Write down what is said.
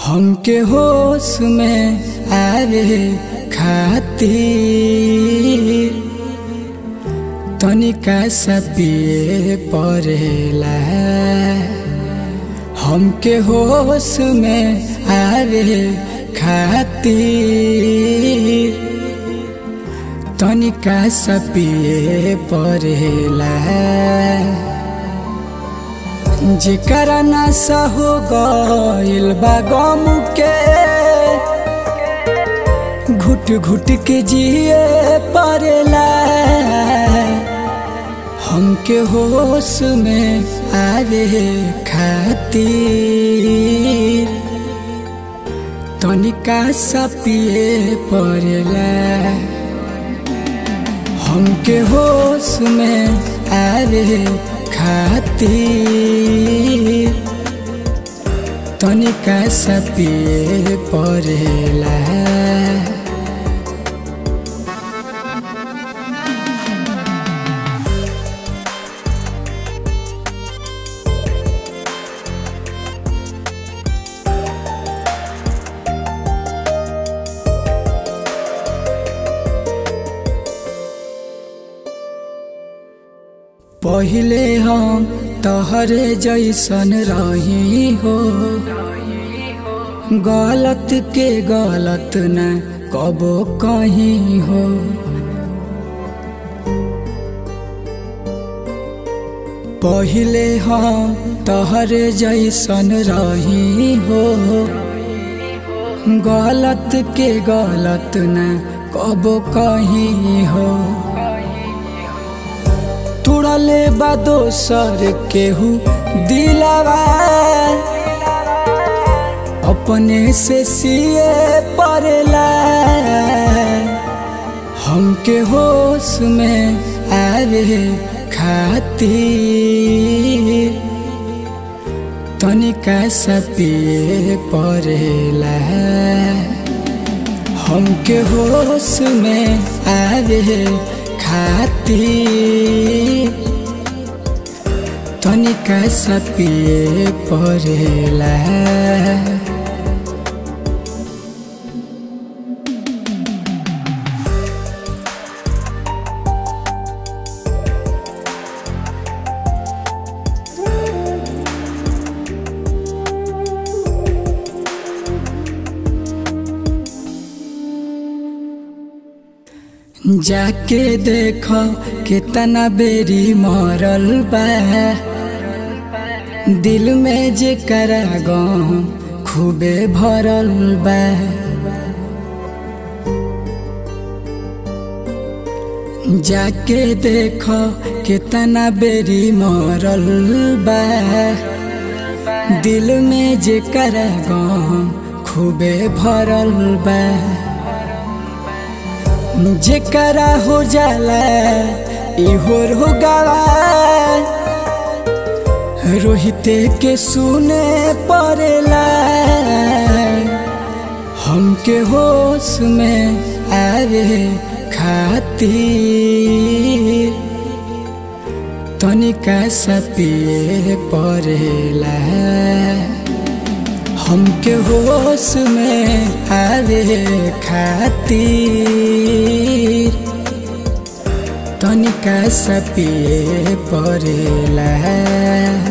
हमके होश में आवे खातिर तनिका सा पिए पड़ेला हमके होश में आवे खातिर तनिका सा पिए पड़ेला जेकरा नशा हो गइल बा गम के घुट घुट के जिए पड़ेला हमके होश में आवे खातिर तनिका सा पिए पड़ेला हमके होश में आवे खातिर तनिका सा पिए पड़ेला पहिले हम तहरे जैसन रही हो गलत के गलत न कबो कहीं हो पहिले हम तहरे जैसन रही हो गलत के गलत न कबो कहीं हो तुड़ले बा दोसर केहू दिलावा अपने से सिए पड़ेला हमके होश में आवे खातिर तनिका सा पिए पड़ेला हमके होश में आवे खातिर तनिका सा पिए पड़ेला जाके देखो कितना बेरी मरल बा दिल में जे करा गम खूबे भरल बा जाके देखो कितना बेरी मरल बा दिल में जे करा गम खूबे भरल बा जेकरा हो जाला इहो हो गवा रोहिते के सुने पड़ेला हमके होश में आवे खातिर तनिका सा पिए पड़ेला हमके होश में आवे खातिर तनिका सा पिए पड़ेला